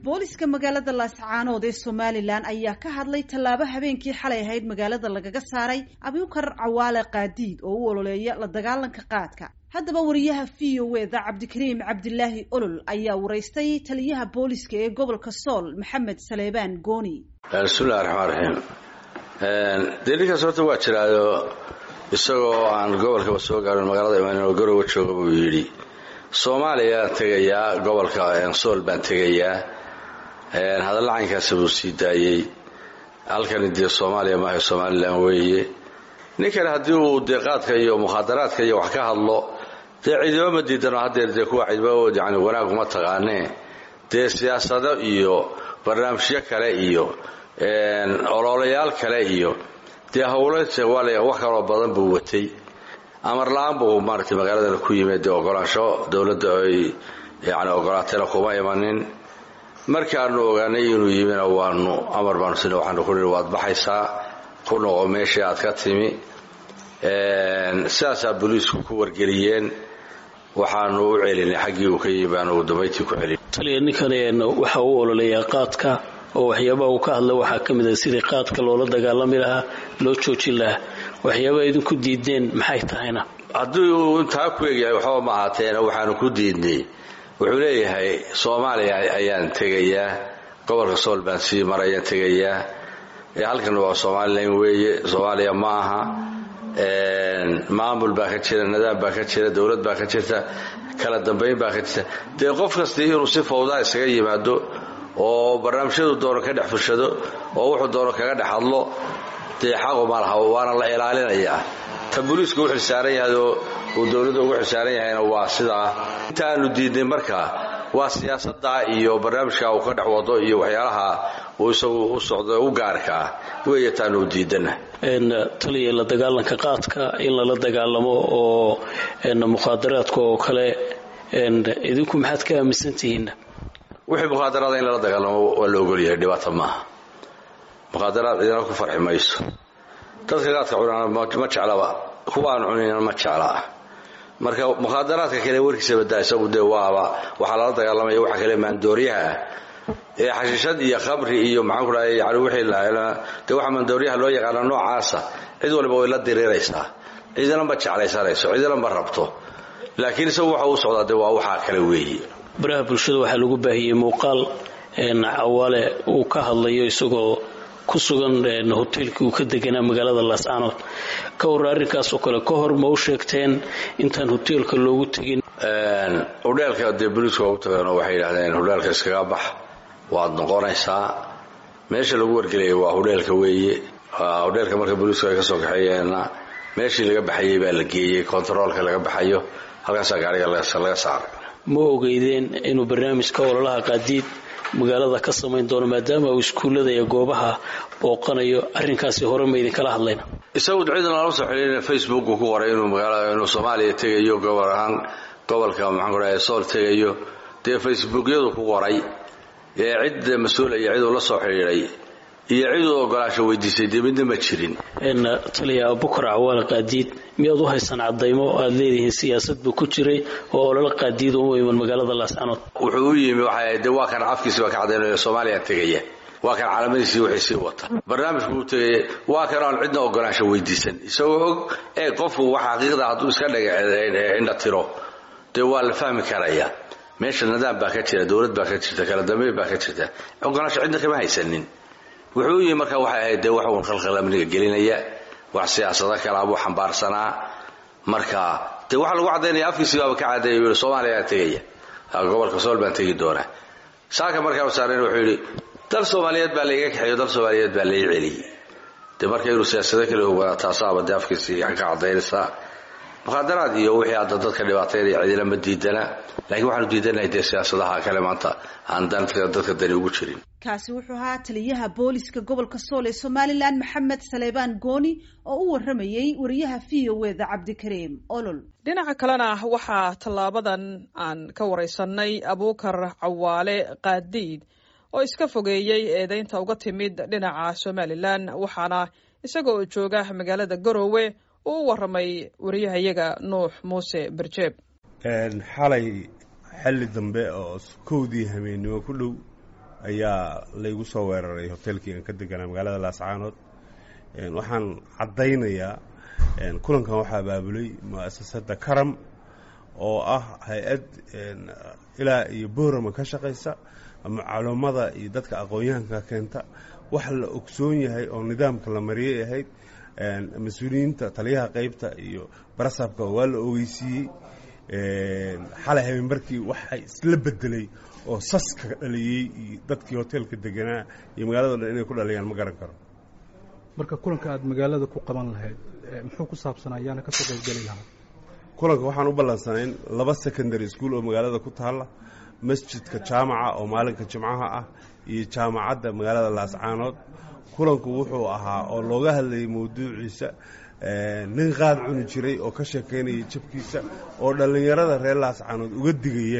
booliska magaalada laascaanood ee somalilan ayaa ka hadlay tallaabo habeenkii xalay ahayd magaalada lagaga saaray abukar cawaale qaadiid oo u ololeeya la dagaalanka qaadka haddaba wariyaha v o e da cabdikariim cabdilaahi olol ayaa waraystay taliyaha booliska ee gobolka sool maxamed saleebaan gooni bismillahi raxmaan raxiim dee ninkaas horta waa jiraayo isagoo aan gobolkaba soo gaarin magaalada imaan oo garowa jooga buu yidhi soomaaliyaan tegayaa gobolka sool baan tegayaa hadalla caynkaasa buu sii daayey halkani dee soomaaliya maaha somalilan weeye ninkan haddii uu dee qaadka iyo mukhaadaraadka iyo wax ka hadlo dee ciidamo ma diidano haddeer dee kuwa ciidamo yani wanaag uma taqaanee dee siyaasado iyo barnaamijyo kale iyo ololayaal kale iyo dee howlo wax kaloo badan buu watay amar la-aan buu maaragtay magaaladana ku yimid dee ogolaansho dowladda ay yani ogolaatayna kuma imanin markaanu ogaanay inuu yimina waanu amar baanu sina waxaanu ku nihi waad baxaysaa ku noqo meeshii aad ka timi sidaasaa booliisku ku wargeliyeen waxaanu u celinay xaggii uu ka yimi baanu ugu dambayntii ku celin taliya ninkan waxa uu ololeeyaa qaadka oo waxyaabaha uu ka hadla waxaa ka mid ah sidii qaadka loola dagaalami lahaa loo joojin lahaa waxyaabaha idinku diideen maxay tahayna haddii uu intaa ku egyahay waxba ma ahaateena waxaanu ku diidnay wuxuu leeyahay soomaaliya ayaan tegayaa gobolka sool baan sii marayaan tegayaa halkan waa somalilan weeye soomaaliya ma aha maamul baa ka jira nidaam baa ka jira dowlad baa ka jirta kala dambayn baa ka jirta dee qof kastii inuu si fawdaa isaga yimaado oo barnaamijyadu doono ka dhex fushado oo wuxuu doono kaga dhex hadlo dee xaqu ma laha waana la ilaalinayaa ta booliisku u xilsaaran yahay oo uu dowladda ugu xilsaaran yahayna waa sidaa intaanu diidnay markaa waa siyaasada iyo barnaamijka uu ka dhex wado iyo waxyaalaha uu isagu u socdo u gaarka ah weeye taanu diidana taliya la dagaalanka qaadka in lala dagaalamo oo mukhaadaraadka oo kale idinku maxaad ka aaminsantihiin wixii mukhaadaraada in lala dagaalamo waa la ogolyahay dhibaata maaha mukhaadaraad cidina ku farxi mayso dadka qaadka cunana ma jeclaba kuwa aan cunayna ma jeclaa marka mukhaadaraadka kale warkiisa badaa isagu dee waaba waxaa lala dagaalamaya waxa kale maandooryaha ah ee xashiishad iyo khamri iyo maxaan ku dhahay yani wixii dee waxa maandooryaha loo yaqaana noocaasa cid waliba way la diriiraysaa cidina ma jeclaysanayso cidina ma rabto laakiin isagu waxa uu socdaa dee waa waxaa kale weeye baraha bulshada waxaa lagu baahiyey muuqaal cawaale uu ka hadlayo isagoo ku sugan hoteelkii uu ka deganaa magaalada laascaanood ka warra arrinkaasoo kale ka hor ma u sheegteen intaan hoteelka loogu tegin hudheelka dee boliiska ugu tageenoo waxay yidhahdeen hudheelka iskaga bax waad noqonaysaa meesha lagu wargelaya waa hudheelka weeye hudheelka marka booliisku ay ka soo kaxeeyeenna meeshii laga baxayey baa la geeyey kontaroolka laga baxayo halkaasaa gaariga laga saaray ma ogeydeen inuu barnaamijka ololaha qaadiid magaalada ka samayn doono maadaama uu iskuullada iyo goobaha booqanayo arrinkaasi hore ma idinkala hadlayna isagu cidna lala soo xidhiirina facebook ku qoray inuu magaala inuu soomaaliya tegayo gobol ahaan gobolka maxaan ku dhahay sool tegayo dee facebookyadu ku qoray ee cid mas-uula iyo ciduu la soo xidhiidhay iyo ciduu ogolaasho weydiisay dee midna ma jirin taliya abukar cawaale qaadiid miyaad u haysaan cadaymo aad leedihiin siyaasad buu ku jiray oo ololo qaadiid uma iman magaalada laascanood wuxuu u yimi waxay de waa kan afkiisi baa ka cadaynayo soomaaliya tegaya waa kan caalamadiisii wixii sii wata barnaamijku uu tegaya waa kan aan cidna ogolaansho weydiisan isagoo og ee qofku wax xaqiiqda hadduu iska indha tiro dee waa la fahmi karaya meesha nidaam baa ka jira dowlad baa ka jirta kala dambeyn baa ka jirta ogolaansho cidna kama haysanin wuxuu u yimi marka waxay ahayd dee wax uun khalkhal amniga gelinaya wax siyaasado kalea buu xambaarsanaa marka dee waxaa lagu caddaynaya afkiisii baaba ka caddeeya yii soomaaliyaa tegaya gobolka sool baan tegi doonaa saaka markaa saaren wuxuu yidhi dal soomaaliyeed baa laiga kaxeeyo dal soomaaliyeed baa lai celiyey dee marka inuu siyaasado kale ogaada taasaaba dee afkiisii ka caddaynaysaa mukhaadaraad iyo wixii hadda dadka dhibaateynaya cidina ma diidana laakiin waxaanu diidanahay dee siyaasadaha kale maanta aan dadka dani ugu jirin kaasi wuxuu ahaa taliyaha booliska gobolka sool ee somalilan maxamed saleebaan gooni oo u waramayey wariyaha v o e da cabdikariim olol dhinaca kalena waxaa tallaabadan aan ka waraysanay abuukar cawaale qaadiid oo iska fogeeyey eedeynta uga timid dhinaca somalilan waxaana isaga oo jooga magaalada garowe uu u waramay wariyahayaga nuux muuse berjeeb xalay xilli dambe oo kowdii habeennimo ku dhow ayaa laygu soo weeraray hoteelkii aan ka deganaa magaalada laascaanood waxaan caddaynayaa kulankan waxaa abaabulay mu'asasada karam oo ah hay-ad ilaa iyo boorama ka shaqaysa macluumada iyo dadka aqoon-yahanka keenta wax la ogsoon yahay oo nidaamka la mariyay ahayd mas-uuliyiinta taliyaha qeybta iyo barasabka waa la ogeysiiyey xalay habeenbarkii waxay isla bedelay oo saska dhaliyey iyo dadkii hoteelka deganaa iyo magaalado dhan inay ku dhaliyaan ma garan karo marka kulanka aad magaalada ku qaban lahayd muxuu ku saabsanaa ayaana ka soo qaybgeli lahaa kulanka waxaan u ballansanayn laba secondary school oo magaalada ku taalla masjidka jaamaca oo maalinka jimcaha ah iyo jaamacadda magaalada laascaanood kulanku wuxuu ahaa oo looga hadlayay mawduuciisa nin qaad cuni jiray oo ka sheekaynaya jabkiisa oo dhallinyarada reer laascaanood uga digaya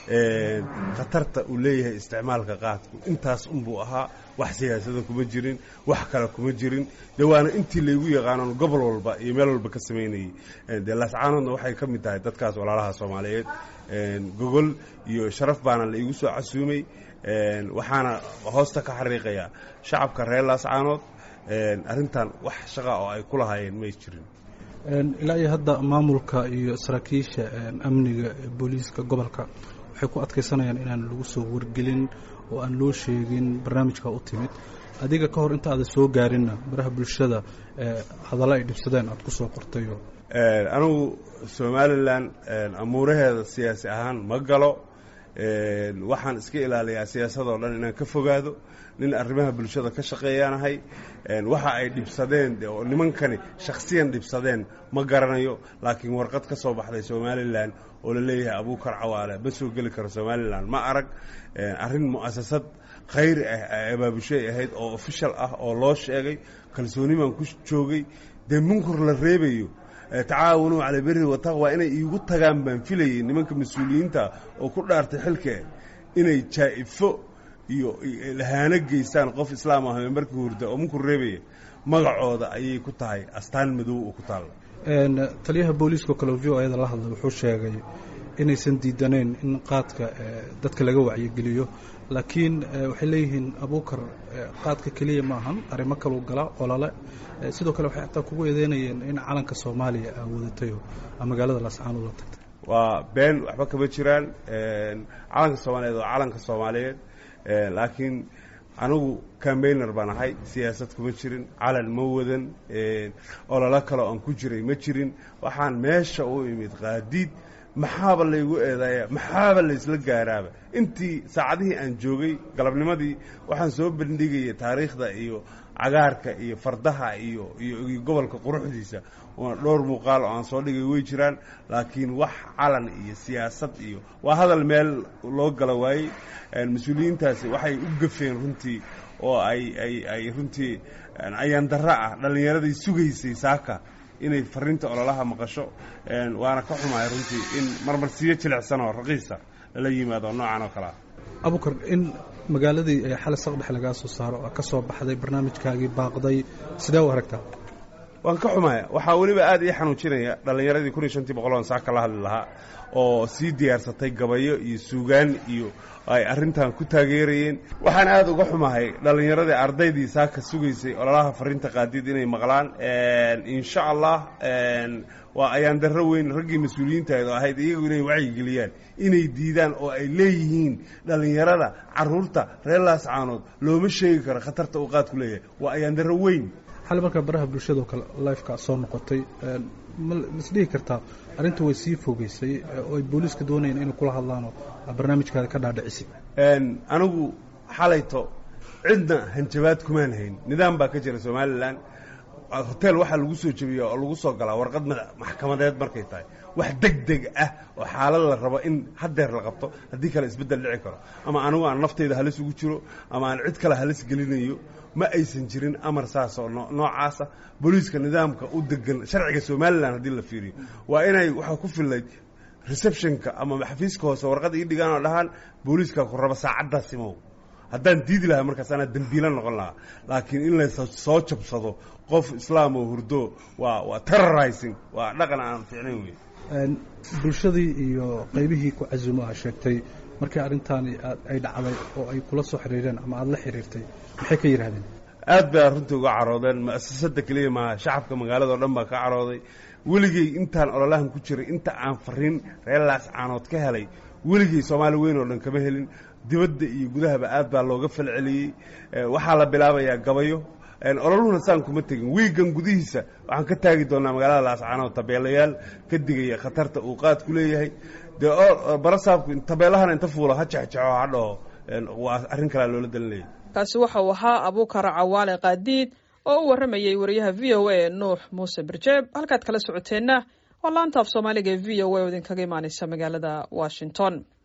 khatarta uu leeyahay isticmaalka qaadku intaas unbuu ahaa wax siyaasada kuma jirin wax kale kuma jirin dee waana intii laygu yaqaanon gobol walba iyo meel walba ka samaynayey dee laascaanoodna waxay ka mid tahay dadkaas walaalaha soomaaliyeed gogol iyo sharaf baana la iigu soo casuumay waxaana hoosta ka xariiqayaa shacabka reer laascaanood arrintan wax shaqa oo ay ku lahaayeen may jirin ilaa iyo hadda maamulka iyo saraakiisha amniga booliiska gobolka waxay ku adkaysanayaan inaan lagu soo wargelin oo aan loo sheegin barnaamijka u timid adiga ka hor inta aadan soo gaarinna baraha bulshada hadallo ay dhibsadeen aad ku soo qortayo anigu somalilan amuuraheeda siyaasi ahaan ma galo waxaan iska ilaaliyaa siyaasadoo dhan inaan ka fogaado nin arrimaha bulshada ka shaqeeyaanahay waxa ay dhibsadeen oo nimankani shakhsiyan dhibsadeen ma garanayo laakiin warqad ka soo baxday somalilan oo la leeyahay abuukar cawaale ma soo geli karo somalilan ma arag arrin mu'asasad khayri ah ay abaabushay ahayd oo official ah oo loo sheegay kalsooni baan ku joogay dee munkur la reebayo tacaawunuu cala beri wataqwa inay iigu tagaan baan filayay nimanka mas-uuliyiinta oo ku dhaartay xilka inay jaa'ifo iyo lahaano geystaan qof islaam ah markii hurda oo munkur reebaya magacooda ayay ku tahay astaan madow oo ku taalla taliyaha booliiska kale v o ayada la hadlay wuxuu sheegay inaysan diidanayn in qaadka dadka laga wacyigeliyo laakiin waxay leeyihiin abuukar qaadka keliya ma ahan arrimo kaluu gala olole sidoo kale waxay xataa kugu eedeynayeen in calanka soomaaliya aa wadatayo magaalada laascaanood la tagtay waa been waxba kama jiraan calanka soomaaliyeed waa calanka soomaaliyeed laakiin anigu cambayner baan ahay siyaasad kuma jirin calan ma wadan ololo kale oan ku jiray ma jirin waxaan meesha u imid qaadiid maxaaba laygu eedaaya maxaaba laysla gaaraaba intii saacadihii aan joogay galabnimadii waxaan soo bandhigaya taariikhda iyo cagaarka iyo fardaha iyo iyo gobolka quruxdiisa dhowr muuqaal oo aan soo dhigay way jiraan laakiin wax calan iyo siyaasad iyo waa hadal meel loo gala waayey mas-uuliyiintaasi waxay u gafeen runtii oo ay ay ay runtii ayaan darro ah dhallinyaradii sugaysay saaka inay fariinta ololaha maqasho waana ka xumahay runtii in marmarsiyo jilicsan oo raqiisa lala yimaado noocan oo kale ah abukar in magaaladii xali saqdhex lagaa soo saaro ka soo baxday barnaamijkaagii baaqday sidee u aragtaa waan ka xumaya waxaa weliba aad ii xanuujinaya dhallinyaradii kun iyo shantii boqol on saa kala hadli lahaa oo sii diyaarsatay gabayo iyo suugaan iyo ay arrintan ku taageerayeen waxaan aad uga xumahay dhallinyaradii ardaydii saaka sugaysay ololaha fariinta qaadiid inay maqlaan insha allah waa ayaan darro weyn raggii mas-uuliyiintahayd oo ahayd iyagu inay wacyigeliyaan inay diidaan oo ay leeyihiin dhallinyarada caruurta reer laascaanood looma sheegi karo khatarta uu qaadku leeyahay waa ayaan darro weyn xali markaa baraha bulshadao kale lifeka soo noqotay ma isdhihi kartaa arrinta way sii fogeysay oo ay booliiska doonayeen inay kula hadlaanoo barnaamijkaada ka dhaadhicisay anigu xalayto cidna hanjabaad kumaan hayn nidaam baa ka jira somalilan hotel waxaa lagu soo jebiya oo lagu soo galaa warqad maxkamadeed markay tahay wax deg deg ah oo xaalad la rabo in hadeer la qabto haddii kale isbeddel dhici karo ama anigu aan naftayda halis ugu jiro ama aan cid kale halis gelinayo ma aysan jirin amar saas oo noocaasa booliiska nidaamka u degan sharciga somalilan haddii la fiiriyo waa inay waxaa ku fillayd receptionka ama xafiiska hoose warqad ii dhigaan oo dhahaan booliiska ku raba saacaddaas imow haddaan diidi lahaa markaas anaa dembiila noqon lahaa laakiin in la soo jabsado qof islaam oo hurdo waa waa terrorizing waa dhaqan aan fiicnayn wey bulshadii iyo qaybihii ku casumo ah sheegtay markii arrintaani ay dhacday oo ay kula soo xiriireen ama aada la xiriirtay maxay ka yidhahdeen aad bay arrintii uga caroodeen mu'asasada keliya maaha shacabka magaalada oo dhan baa ka carooday weligey intaan ololahan ku jiray inta aan fariin reer laascaanood ka helay weligey soomaali weyn oo dhan kama helin dibadda iyo gudahaba aad baa looga falceliyey waxaa la bilaabayaa gabayo ololuhuna saan kuma tegin wiigan gudihiisa waxaan ka taagi doonaa magaalada laascaanood tabeelayaal ka digaya khatarta uu qaadku leeyahay dee barasaabku tabeelahana inta fuulo ha jexjexo ha dhaho waa arrin kalea loola dalinaya kaasi waxa uu ahaa abuukar cawaale qaadiid oo u warramayey wariyaha v o a nuux muuse birjeeb halkaad kala socoteenna waa laanta af soomaaliga ee v o a oo idinkaga imaaneysa magaalada washington